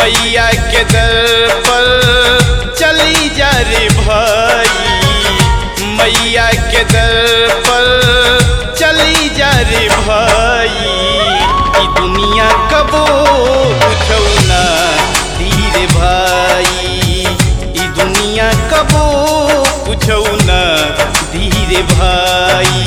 मैया के दर पर चली जा रे भाई मैया के दर पर चली जा रे भाई ई दुनिया कबो कुछौ ना धीरे भाई ई दुनिया कबो कुछौ ना धीरे भाई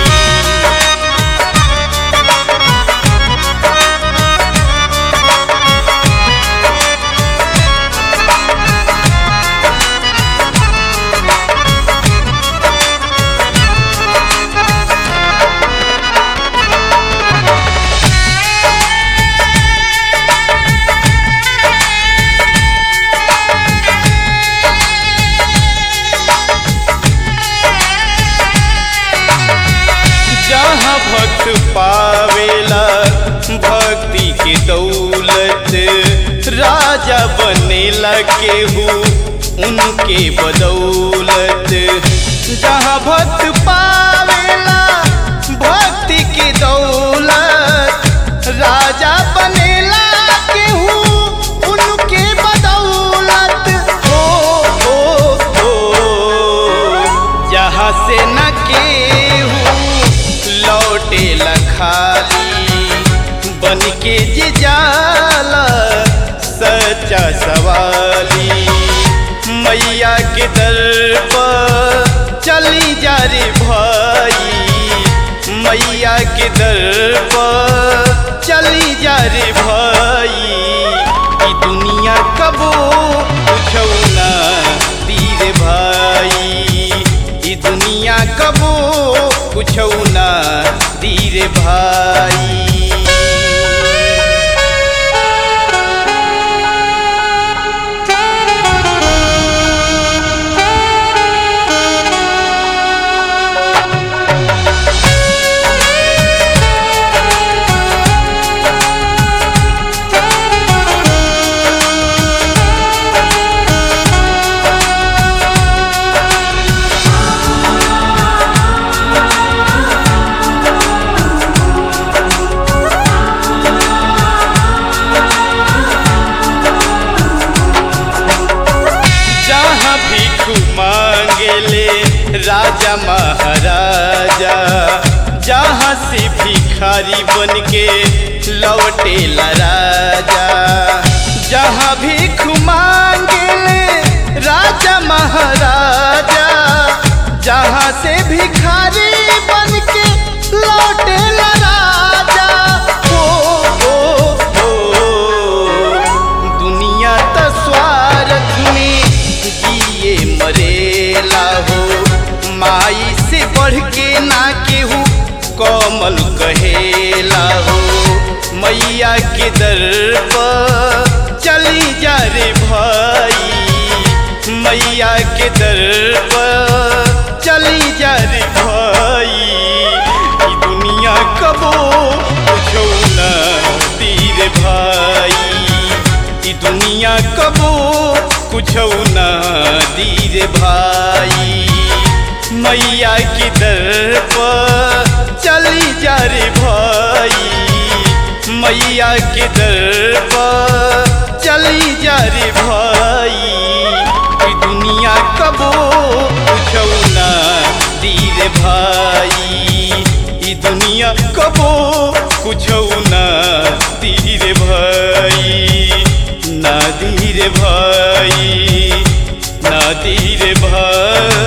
जहाँ भक्त पावेला भक्ति के दौलत राजा बनेला केहू उनके बदौलत जहाँ भक्त पावेला भक्ति के दौलत राजा बनेला केहू उनके बदौलत हो हो हो जहाँ से न केहू लौटे खाली बन के जे जाला सच्चा सवाली मैया के दर पर चली जा रे भाई मैया के दर पर चली जा रे भाई ई दुनिया कबो कुछौ ना तीर भाई ई दुनिया कबो कुछौ ना तीर भाई जहाँ भीख मांगेले राजा महाराजा जहाँ से भिखारी बन के लौटेला राजा जहाँ भीख मांगेले राजा महाराजा जहाँ से भिखारी बन के लौटेला राजा ओ ओ ओ दुनिया त स्वार्थ में जिए मरेला हो माई से बढ़ के ना केहू कोमल कहेला हो मैया के दर पर चली जा रे भाई मैया के दर पर चली जा रे भाई ई दुनिया कबो कुछो ना तीर भाई ई दुनिया कबो कुछौ ना दीर भाई मैया की दर पर चली जा रे भाई मैया के दर पर चली जा रे भाई ई दुनिया कबो कुछौ ना दीर भाई ई दुनिया कबो कुछौ ना दीर भाई ना धीरे भाई ना धीरे भाई